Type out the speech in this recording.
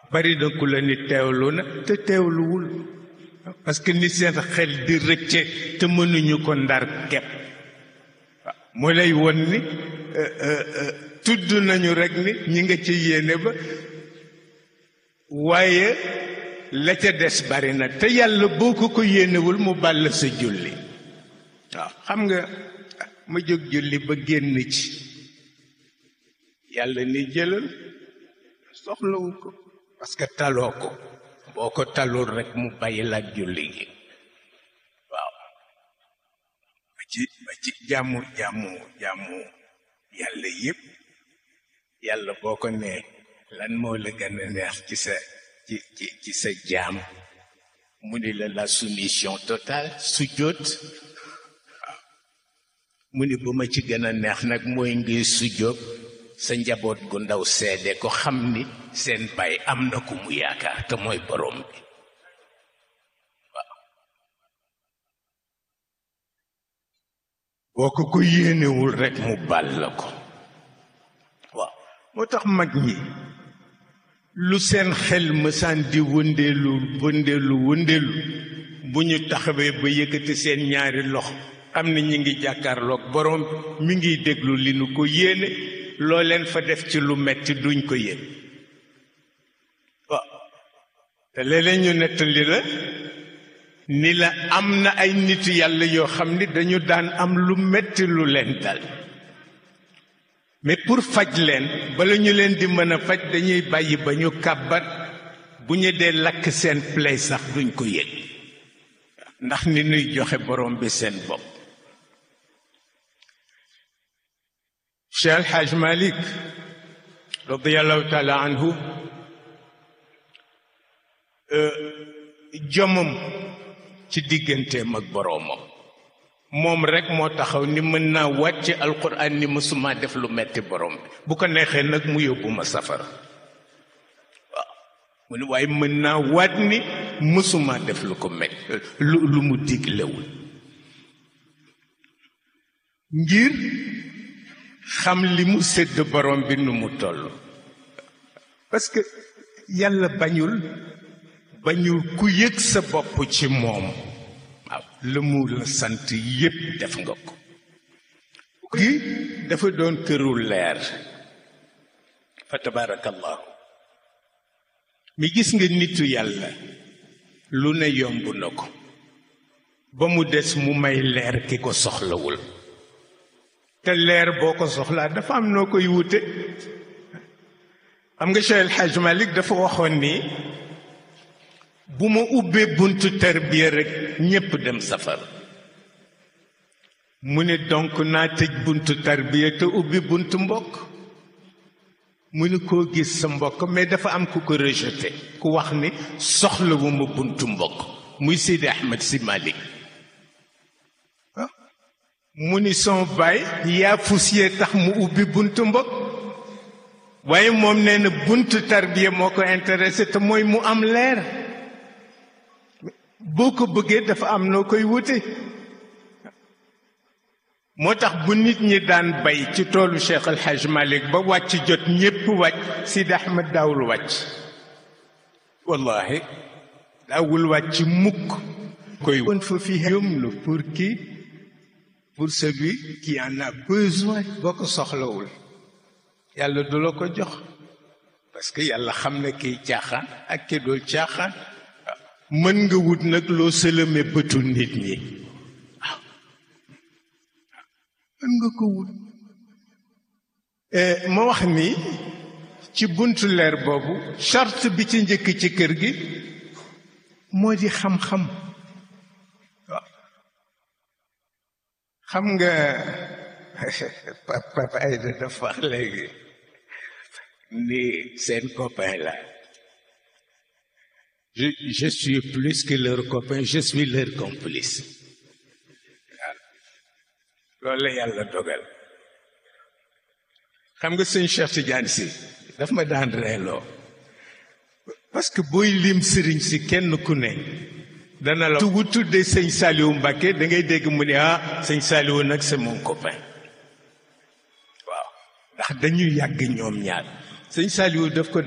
bari na ku la ni teewlu na te teewluwul parce que ni seen xel di rëcce te mënuñu ko ndar kepp mu lay won ni tudd nañu rek ni ñi nga ci yéene ba waaye la ca des bari na te yàlla boo ko ko yéenewul mu bàll sa julli waaw xam nga ma jóg julli ba génn ci yàlla ni jëlal soxlawu ko parce que taloo ko boo ko talul rek mu bàyyi la ak julli gi waaw ba ci ba ci jàmmu jàmmu jàmmu yàlla yépp yàlla boo ko nee lan moo la gën a neex ci sa ci ci ci sa jaam mu ni la la soumission totale sujjóot waaw mu ni bu ma ci gën a neex nag mooy ngay sujjóot sa njaboot gu ndaw seede ko xam ni seen baay am na ku mu yaakaar te mooy borom bi waaw boo ko ko yéenewul rekk mu bal la ko waaw moo tax mag ñi lu seen xel mësaan di wëndeelu wëndeelu wëndeelu bu ñu taxawee ba yëkkati seen ñaari loxo xam ne ñi ngi jàkkaarloog borom bi mi ngiy déglu li nu ko yéene loo leen fa def ci lu metti duñ ko yéen waaw te léeg-léeg ñu nettali la ni la am na ay nitu yàlla yoo xam ni dañu daan am lu metti lu leen dal mais pour faj leen bala ñu leen di mën a faj dañuy bàyyi ba ñu kàbbat bu ñu dee lakk seen play sax duñ ko yëg ndax ni nuy joxe borom bi seen bopp Cheikh El Hadj Malick radiallahu taala anhu jomam ci digganteem ak boroomam moom rekk moo taxaw ni mën naa wàcc alquran ni mësuma def lu metti borom bi bu ko neexee nag mu yóbbu ma safara waaw mu ne waaye mën naa waat ni mësuma def lu ko metti lu lu mu diglewul ngir xam li mu sédd borom bi nu mu toll parce que yàlla bañul bañul ku yëg sa bopp ci moom waaw la mu la sant yépp def nga ko gi dafa doon këru leer fa tabarakallahu mi gis nga nitu yàlla lu ne yomb na ko ba mu des mu may leer ki ko soxlawul te leer boo ko soxlaa dafa am noo koy wute xam nga Cheikh El Hadj Malick dafa waxoon ni bu ma ubbee buntu tarbiya rek ñépp dem safar mu ne donc naa tëj buntu tarbiya te ubbi buntu mbokk mu ne koo gis sa mbokk mais dafa am ku ko rejeté ku wax ni soxlawuma buntu mbokk muy Sidi Ahmed Si Malick mu ni son baay yaa fusiyee tax mu ubbi buntu mbokk waaye moom nee na buntu tarbiya moo ko intéressé te mooy mu am leer boo ko bëggee dafa am noo koy wute moo tax bu nit ñi daan bay ci toolu Cheikh El Hadj Malick ba wàcc jot ñépp wàcc Sidi Ahmed daawul wàcc wallahi daawul wàcc mukk koy won fa fi yomlu pour qui pour celui qui en a besoin boo ko soxlawul yàlla du la ko jox parce que yàlla xam ne kiy caaxaan ak ki dul caaxaan mën nga wut nag loo sëlëme bëtu nit ñi waaw mën nga ko wut ma wax ni ci buntu leer boobu charte bi ci njëkk ci kër gi moo di xam-xam waaw xam nga papa Aïda dafa wax léegi ni seen copain la je je suis plus que leur copain je suis leur complice waaw loolu la yàlla dogal xam nga sëñ Cheikh Tidiane si daf ma daan reeloo parce que booy lim sëriñ si kenn ku ne dana la tu tuddee sëñ Saliou Mbacké da ngay dégg mu ne ah sëñ Saliou nag c'est mon copain waaw ndax dañuy yàgg ñoom ñaar sëñ Saliou daf ko